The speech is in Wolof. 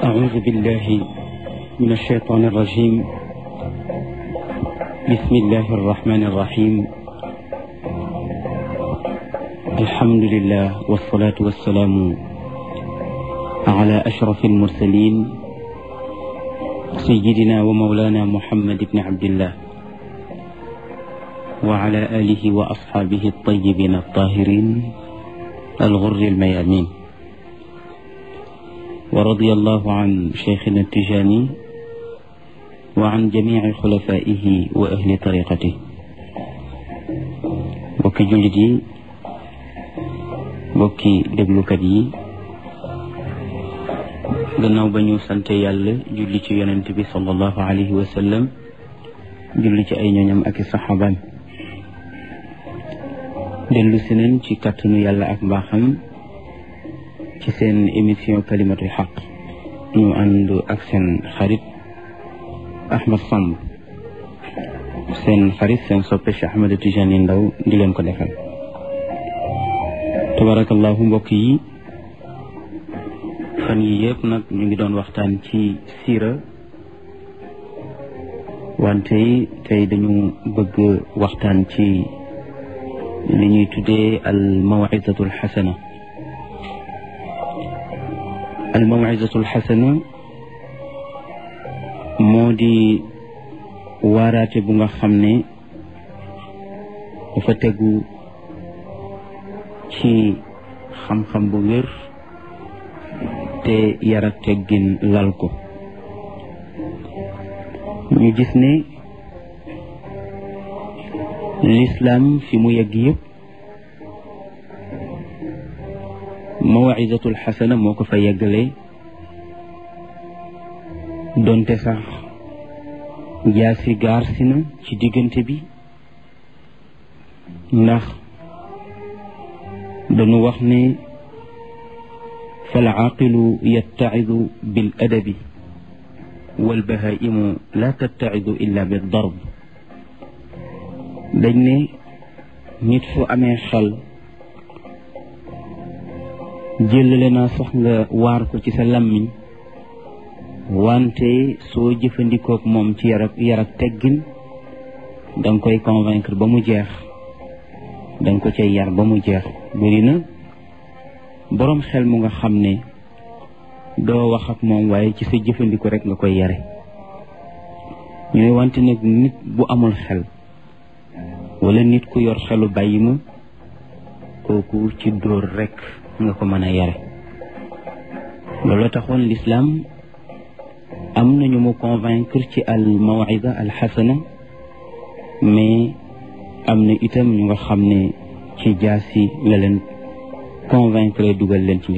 أعوذ بالله من الشيطان الرجيم بسم الله الرحمن الرحيم الحمد لله والصلاة والسلام على أشرف المرسلين سيدنا ومولانا محمد بن عبد الله وعلى آله وأصحابه الطيبين الطاهرين الغر الميامين ورضي الله عن شيخنا التجاني وعن جميع خلفائه وأهل طريقته bokki jullit yi bokki déglukat yi gannaaw ba ñu sante yàlla julli ci yonent bi sallallahu alayhi wa sallam julli ci ay ñooñam ak i saxaabaam dellu si nañ ci kàttanu yàlla ak mbaaxam ci seen émission kalimatul xaq ñu ànd ak seen xarit Ahmad Samb seen xarit seen soppe Cheikh Ahmed Tijani Ndaw di leen ko defal tabarakallahu mbokk yi fan yi yëpp nag ñu ngi doon waxtaan ci siira wante tey dañu bëgg waxtaan ci li ñuy tuddee al mawizatul xasana al mawizatul xasana moo di waaraate bu nga xam ne dafa tegu ci xam-xam bu wér te yar ak teggin lal ko ñu gis ne lislaam fi mu yegg yëpp mawizatul xasana moo ko fa yeggale donte sax jaasi gaar si na ci diggante bi ndax dañu wax ne fal aaqilu yattacidu bil adabi wal bahaimu la tattacidu illa bi darb dañ ne nit fu amee xel jëlale naa sax nga waar ko ci sa lammiñ wante soo jëfandikook moom ci yar ak yar ak teggin danga koy convaincre ba mu jeex danga ko cay yar ba mu jeex bëri na boroom xel mu nga xam ne doo wax ak moom waaye ci sa jëfandiko rek nga koy yare ñu ne wante nag nit bu amul xel wala nit ku yor xelu bàyyi ma kooku ci dóor rek nga ko mën a yare loolu taxoon lislaam am nañu mu convaincre ci al mawida al xasana mais am na itam ñu nga xam ne ci jaasi la leen convaincre dugal leen ci